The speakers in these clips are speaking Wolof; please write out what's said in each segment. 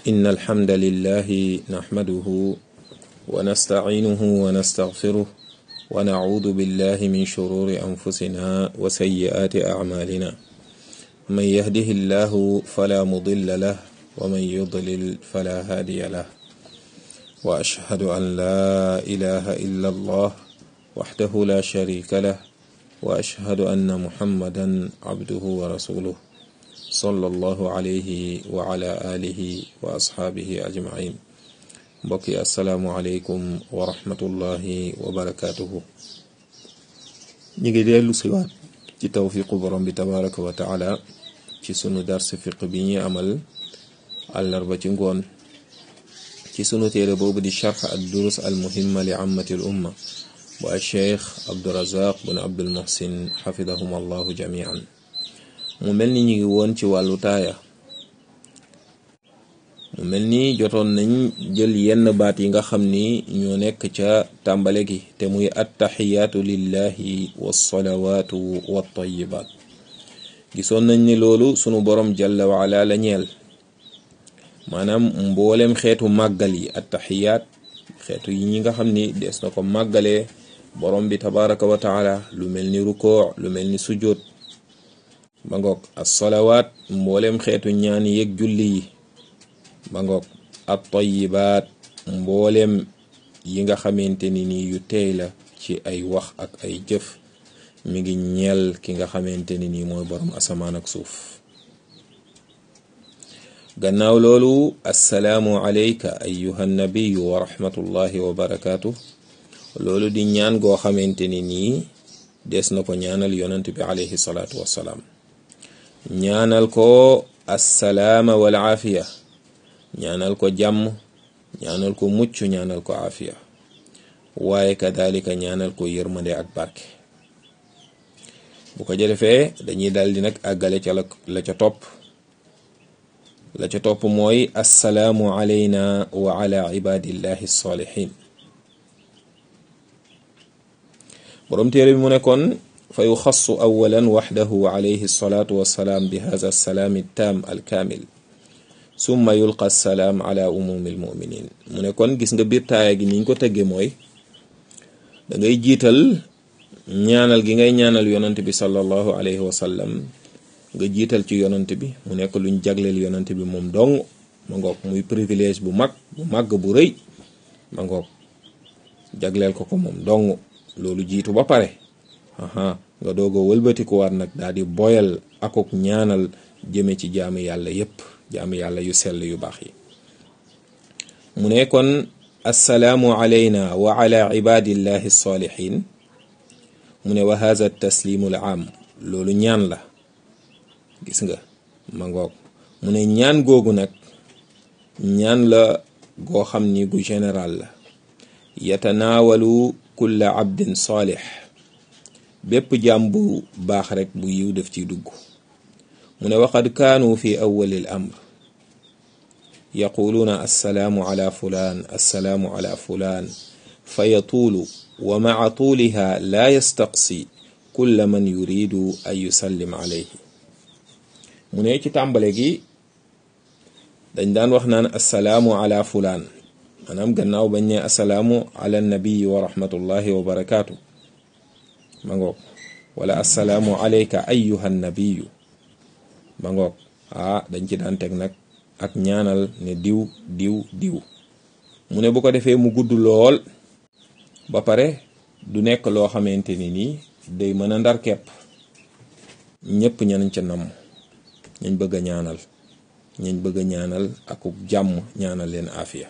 إن الحمد لله نحمده ونستعينه ونستغفره ونعوذ بالله من شرور أنفسنا وسيئات أعمالنا من يهده الله فلا مضل له ومن يضلل فلا هادي له وأشهد أن لا إله إلا الله وحده لا شريك له وأشهد أن محمدا عبده ورسوله صلى الله عليه وعلى آله وأصحابه أجمعين mbokki asalaamualeykum wa rahmatullahi wa barakaatuhu ñu ngi dellu siwaat ci tawfiqu borom bi tabaraka wa taala ci sunu dars fiq bi ñuy amal àllarba ci ngoon ci sunu téere boobu di charx ad durus al muhimma li ammati l umma bu al cheikh abdurazaq bun abdul muhsin xafidahum allahu jamian mu mel ni ñu ngi woon ci wàllu taaya mu mel ni jotoon nañ jël yenn baat yi nga xam ni ñoo nekk ca tàmbale gi te muy attaxiyaatu lillahi wassalawaatu wattayibaat gisoon nañ ni loolu sunu borom jalla waala la ñeel maanaam mboolem xeetu màggal yi attaxiyaat xeetu yi ñi nga xam ni des na ko màggalee borom bi tabaraka wa taala lu mel ni rukoo lu mel ni sujjóot ba ngoog assalawaat mboolem xeetu ñaan yeeg julli yi ba ngoog at tayibaat mboolem yi nga xamante ni nii yu teey la ci ay wax ak ay jëf mi ngi ñeel ki nga xamante ni nii mooy borom asamaan ak suuf gannaaw loolu assalaamu alayka ayuha nabiyu wa rahmatullahi wa barakaatu loolu di ñaan goo xamante ni nii des na ko ñaanal yonent bi alayhi salaatu wassalaam ñaanal ko assalaama wal aafiya ñaanal ko jàmm ñaanal ko mucc ñaanal ko aafiya waaye kadalika ñaanal ko yërmande ak barke bu ko jëfee dañuy daldi nag àggale ca la ca topp la ca topp mooy assalaamu alayna wa ala ibadillahi salihin boroom téere bi mu ne kon fa yuxassu awalan waxdahu alayhi salatu wassalaam bi hada assalaami taam alkaamil summa yulqa salaam ala umumi almuminin mu ne kon gis nga biir taaya gi niñ ko tëgge mooy da ngay jiital ñaanal gi ngay ñaanal yonant bi sallallahu alayhi wa sallam nga jiital ci yonant bi mu nekk luñ jagleel yonant bi moom dong ma ngoog muy privilège bu mag bu màgg bu rëy ma ngoog jagleel ko ko moom dong loolu jiitu ba pare aha nga doog a wëlbatikuwaat nag daal di boyal akok ñaanal jëme ci jaamu yàlla yépp jaamu yàlla yu sell yu baax yi mu ne kon assalaamu alayna wa ala ibadillahi salihin mu ne wa hadha taslimu al aam loolu ñaan la gis nga ma ngoog mu ne ñaan googu nag ñaan la goo xam ni gu général la yatanaawalu kulla abdin salih bépp jaam bu baax rek bu yiw def ciy dugg mu ne waqad kaanu fi awwalil amr yaquluuna assalaamu ala fulaan assalaamu ala fulaan fa yatuulu wa maca tuuliha laa yastaqsi kulla man yuridu an yusallim alayhi mu ne ci tàmbale gi dañ daan wax naan assalaamu ala fulaan maanaam gannaaw bañ ne assalaamu ala nabiyi wa rahmatullahi wa barakaatu ma ngoog wala assalaamu alayka ayyuha nabiyu ma ngoog ah dañ ci daan teg nag ak ñaanal ne diw diw diw mu ne bu ko defee mu gudd lool ba pare du nekk loo xamante ni nii day mën a ndar kepp ñépp ñanañ ca namm ñañ bëgg a ñaanal ñañ bëgg a ñaanal akub jàmm ñaanal leen afiya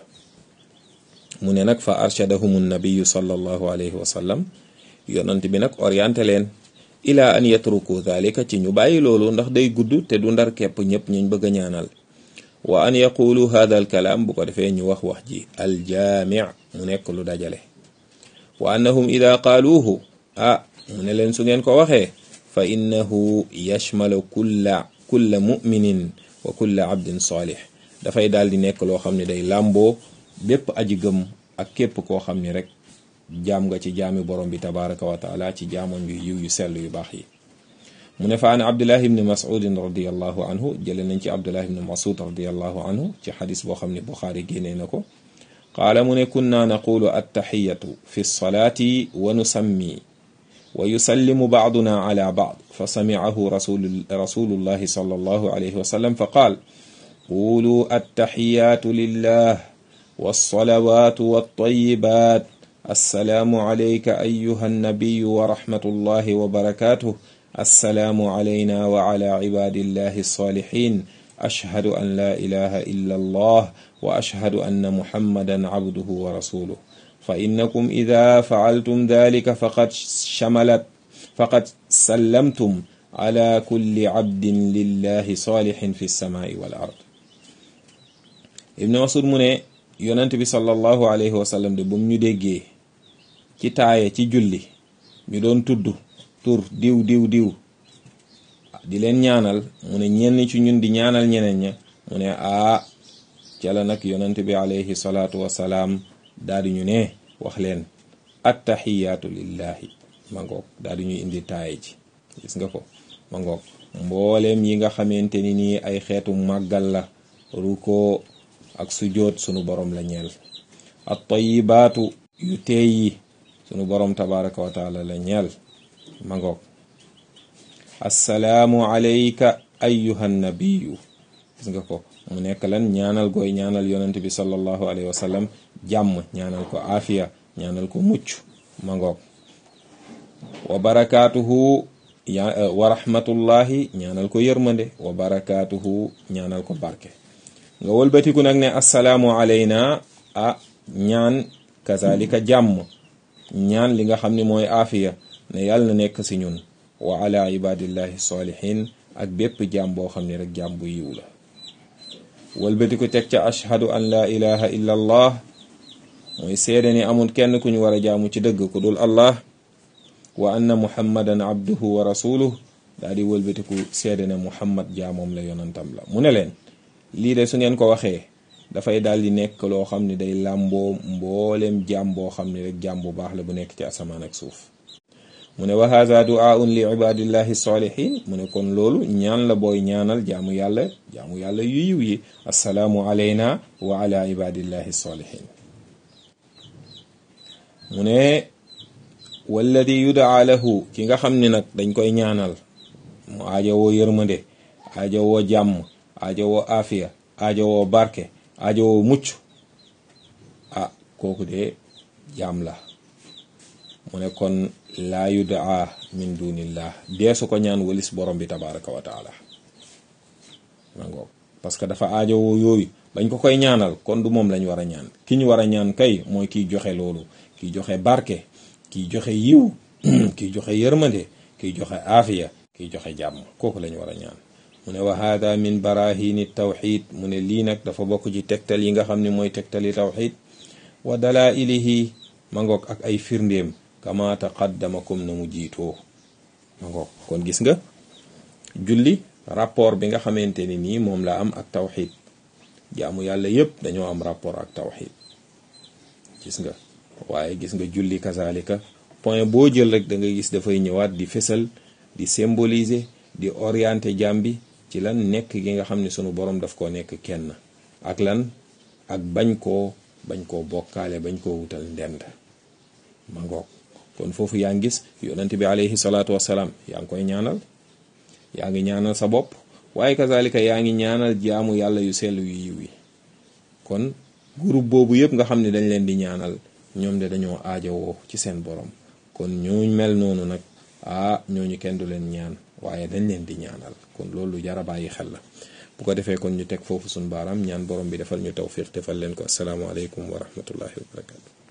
mu ne nag fa arshadahumu nabiyu sallallahu alayhi wa sallam yonant bi nag orienté leen ila an yatruku dhalika ci ñu bàyyi loolu ndax day gudd te du ndar kepp ñëpp ñuñ bëgg a ñaanal wa an yaqulu hadha al kalaam bu ko defee ñu wax wax ji aljaami mu nekk lu dajale wa annahum ida qaaluuhu ah mu ne leen su ngeen ko waxee fa innahu yashmalu kulla kulla muminin wa kulla abdin salih dafay daal di nekk loo xam ne day làmboo bépp aji gëm ak képp koo xam ni rek jaam nga ci jaami borom bi tabaraka wa taala ci jaamoon yu yiw yu sell yu baax yi mu ne fa an abdullah ibni masudin radiallahu anhu jële nañ ci abdullah ibni masud radiallahu anhu ci xadis boo xam ne buxaari génnee na ko qaala mu ne kunna naqulu attaxiyatu fi lsalaati wa nusammi wa yusallimu baaduna ala baad fa samicahu rasulullahi sallallahu alayhi wa sallam fa qaal qulu attaxiyaatu lillah والصلوات والطيبات السلام عليك أيها النبي ورحمة الله وبركاته السلام علينا وعلى عباد الله الصالحين أشهد أن لا إله إلا الله وأشهد أن محمدا عبده ورسوله فإنكم إذا فعلتم ذلك فقد شملت فقد سلمتم على كل عبد لله صالح في السماء والأرض ابن مسعود من yonent bi sallallahu alayhi wa sallam de bu mu ñu déggee ci taaye ci julli ñu doon tudd tur diw diw diw di leen ñaanal mu ne ñenn ci ñun di ñaanal ñeneen ña mu ne aa ca la nag yonent bi alayhi salaatu wasalaam daal di ñu ne wax leen attaxiyaatu lillahi ma ngoog daal di ñuy indi taaye ji gis nga ko ma ngoog mbooleem yi nga xamante ni nii ay xeetu màggal la ruko ak sujoot sunu borom la ñeel at tayibaatu yu teey yi sunu borom tabaraka wa taala la ñeel ma ngoog assalaamu alayka ayyuhan nabiyu gis nga ko mu nekk lan ñaanal gooy ñaanal yonent bi sallallahu alayhi wa sallam jàmm ñaanal ko aafiya ñaanal ko mucc ma ngoog wa barakaatuhu wa rahmatullahi ñaanal ko yërmande wa barakaatuhu ñaanal ko barke nga wëlbatiku nag ne assalaamu alayna a ñaan kazalika jàmm ñaan li nga xam ne mooy aafiya ne yàlla na nekk si ñun wa ala ibadillahi salihin ak bépp jàmm boo xam ne rek jàmm bu yiw la wëlbatiku teg ca ashhadu an la ilaha illa allah mooy seede ni amul kenn ku ñu war a jaamu ci dëgg ku dul allah wa anna muhammadan abduhu wa rasuluh daa di wëlbatiku seede ne muhammad jaamoom la yonantam la mu ne leen lii de su ngeen ko waxee dafay daal di nekk loo xam ne day làmboo mbooleem jaam boo xam ne rek jaam bu baax la bu nekk ci asamaan ak suuf mu ne wa haza duaun li ibadillahi salihin mu ne kon loolu ñaan la booy ñaanal jaamu yàlla jaamu yàlla yu yiw yi assalaamu alayna wa ala ibadillahi salihin mu ne walladi yudaa lahu ki nga xam ne nag dañ koy ñaanal mu aajowoo yërmande aajowoo jàmm aajowoo aafiya aajowoo barke aajowoo mucc ah kooku de jaam la mu ne kon laa yudaa min dunillah deesu ko ñaan walis borom bi tabaraka wa taala mangoog parce que dafa aajowoo yooyu bañ ko koy ñaanal kon du moom lañ war a ñaan ki ñu war a ñaan kay mooy kiy joxe loolu kiy joxe barke kiy joxe yiw kiy joxe yërmande kiy joxe aafiya kiy joxe jàmm kooku lañ war a ñaan mu ne wa hada min barahini tawxid mu ne lii nag dafa bokk ci tegtal yi nga xam ne mooy tegtali tawxid wa dalailihi ma ngoog ak ay firndéem kama taqaddama comme na mu jiitoo ma ngoog kon gis nga julli rapport bi nga xamante ni nii moom la am ak tawxid jaamu yàlla yépp dañoo am rapport ak tawxid gis nga waaye gis nga julli kazalika point boo jël rek da nga gis dafay ñëwaat di fésal di symboliser di orienter jaam bi ci lan nekk gi nga xam ne sunu borom daf koo nekk kenn ak lan ak bañ koo bañ koo bokkaale bañ koo wutal ndend ma ngoog kon foofu yaa ngi gis yonent bi alayhi salaatu wasalaam yaa ngi koy ñaanal yaa ngi ñaanal sa bopp waaye kazalika yaa ngi ñaanal jaamu yàlla yu sell yu yiw yi kon groupe boobu yëpp nga xam ne dañ leen di ñaanal ñoom de dañoo aajowoo ci seen borom kon ñooñ mel noonu nag ah ñooñu kenn du leen ñaan waaye dañ leen di ñaanal kon loolu jara bàyyi xel la bu ko defee kon ñu teg foofu suñu baaraam ñaan borom bi defal ñu tawfiq defal leen ko asalaamaaleykum wa rahmatullahi wa barakatu